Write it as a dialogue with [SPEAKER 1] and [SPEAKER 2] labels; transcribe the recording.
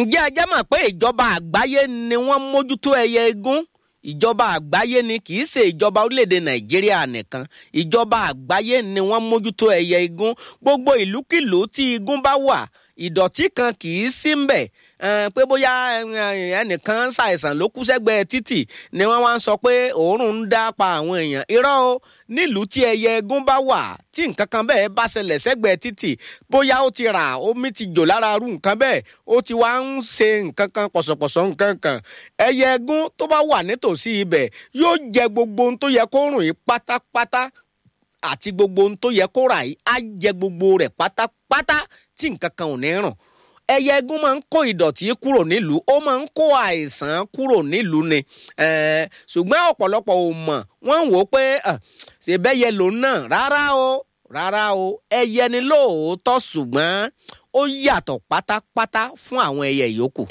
[SPEAKER 1] ǹjẹ́ ẹ jẹ́ mọ̀ pé ìjọba àgbáyé ni wọ́n mójútó ẹyẹ igún ìjọba àgbáyé ni kì í ṣe ìjọba orílẹ̀-èdè nàìjíríà nìkan ìjọba àgbáyé ni wọ́n mójútó ẹyẹ igún gbogbo ìlúkìlú tí igún bá wà ìdọ̀tí kan kì í sí ń bẹ̀ pé bóyá ẹnìkan ṣàìsàn ló kú sẹ́gbẹ̀ẹ́ títì ni wọ́n wá ń sọ pé òórùn ń dá pa àwọn èèyàn irọ́ o nílùú tí ẹyẹ egún bá wà tí nǹkan kan bẹ́ẹ̀ bá ṣẹlẹ̀ sẹ́gbẹ̀ẹ́ títì bóyá ó ti rà omi ti jò lára irú nǹkan bẹ́ẹ̀ ó ti wá ń ṣe nǹkan kan pọ̀sọ̀pọ̀sọ̀ nǹkan kan ẹyẹ egún tó bá wà nítòsí ibẹ̀ yóò jẹ gbogbo ohun tó yẹ kó rùn yìí pátápátá àti gbogbo ohun tó yẹ kó rà yìí á jẹ gbogbo rẹ̀ pátápátá tí nǹkan kan ò ní rùn ẹyẹ egún máa ń kó ìdọ̀tí kúrò nílùú ó máa ń kó àìsàn kúrò nílùú ni ṣùgbọ́n ọ̀pọ̀lọpọ̀ ò mọ̀ wọ́n ń wò ó pé ṣèbẹ́yẹ lòun náà rárá o rárá o ẹyẹ ni lóòótọ́ ṣùgbọ́n ó yàtọ̀ pátápátá fún àwọn ẹyẹ yòókù.